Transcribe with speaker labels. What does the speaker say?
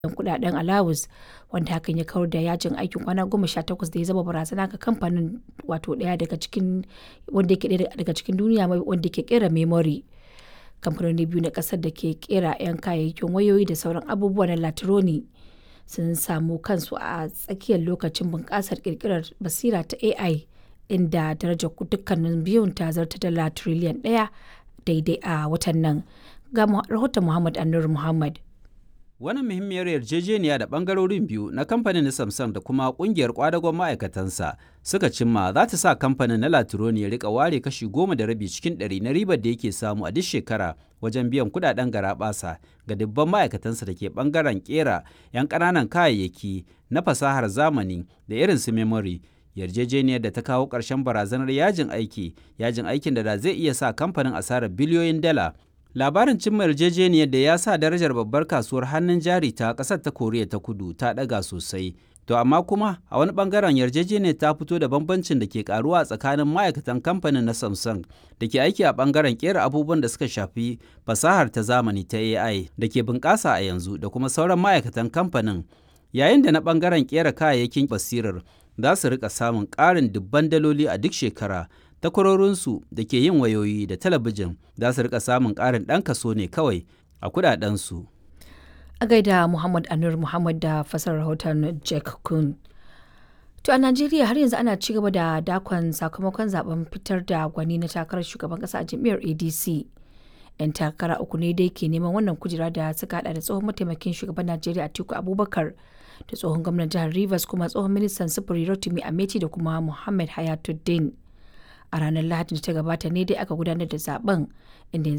Speaker 1: kudaden alawus wanda hakan ya kawar da yajin aikin kwana goma sha takwas da ya zama barazana ga kamfanin wato daya daga cikin wanda yake daya daga cikin duniya wanda ke kera memory kamfanoni biyu na kasar da ke kera 'yan kayayyakin wayoyi da sauran abubuwa na latironi sun samu kansu a tsakiyar lokacin bunƙasar kirkirar basira ta ai inda darajar dukkanin biyun ta zarta dala tiriliyan ɗaya daidai a watan nan ga rahoton muhammad annur muhammad
Speaker 2: Wannan muhimmiyar yarjejeniya da bangarorin biyu na kamfanin na Samsung da kuma kungiyar kwadagon ma'aikatansa suka cimma za ta sa kamfanin na Latroni ya rika ware kashi goma da rabi cikin ɗari na ribar da yake samu a duk shekara wajen biyan kudaden garaɓasa ga dubban ma'aikatansa da ke bangaren kera 'yan ƙananan kayayyaki na fasahar zamani da irin su memory yarjejeniyar da ta kawo ƙarshen barazanar yajin aiki yajin aikin da zai iya sa kamfanin asarar biliyoyin dala labarin cimma yarjejeniyar da ya sa darajar babbar kasuwar hannun jari ta ƙasar ta koriya ta kudu ta ɗaga sosai to amma kuma a wani bangaren yarjejeniyar ta fito da bambancin da ke karuwa tsakanin ma'aikatan kamfanin na samsung da ke aiki a bangaren kera abubuwan da suka shafi fasahar ta zamani ta ai da ke bunƙasa a yanzu da kuma sauran ma'aikatan kamfanin yayin da na bangaren kera kayayyakin basirar za su rika samun ƙarin dubban daloli a duk shekara takwarorinsu da ke yin wayoyi da talabijin za su rika samun ƙarin ɗan kaso ne kawai a kudadensu.
Speaker 1: a gaida muhammad anur muhammad da fasar rahoton jack kun to a najeriya har yanzu ana ci gaba da dakon sakamakon zaben fitar da gwani na takarar shugaban kasa a jam'iyyar adc yan takara uku ne dai ke neman wannan kujera da suka hada da tsohon mataimakin shugaban najeriya atiku abubakar da tsohon gwamnan jihar rivers kuma tsohon ministan sufuri rotimi ameti da kuma muhammad hayatuddin a ranar lahadin da ta gabata ne dai aka gudanar da zaben inda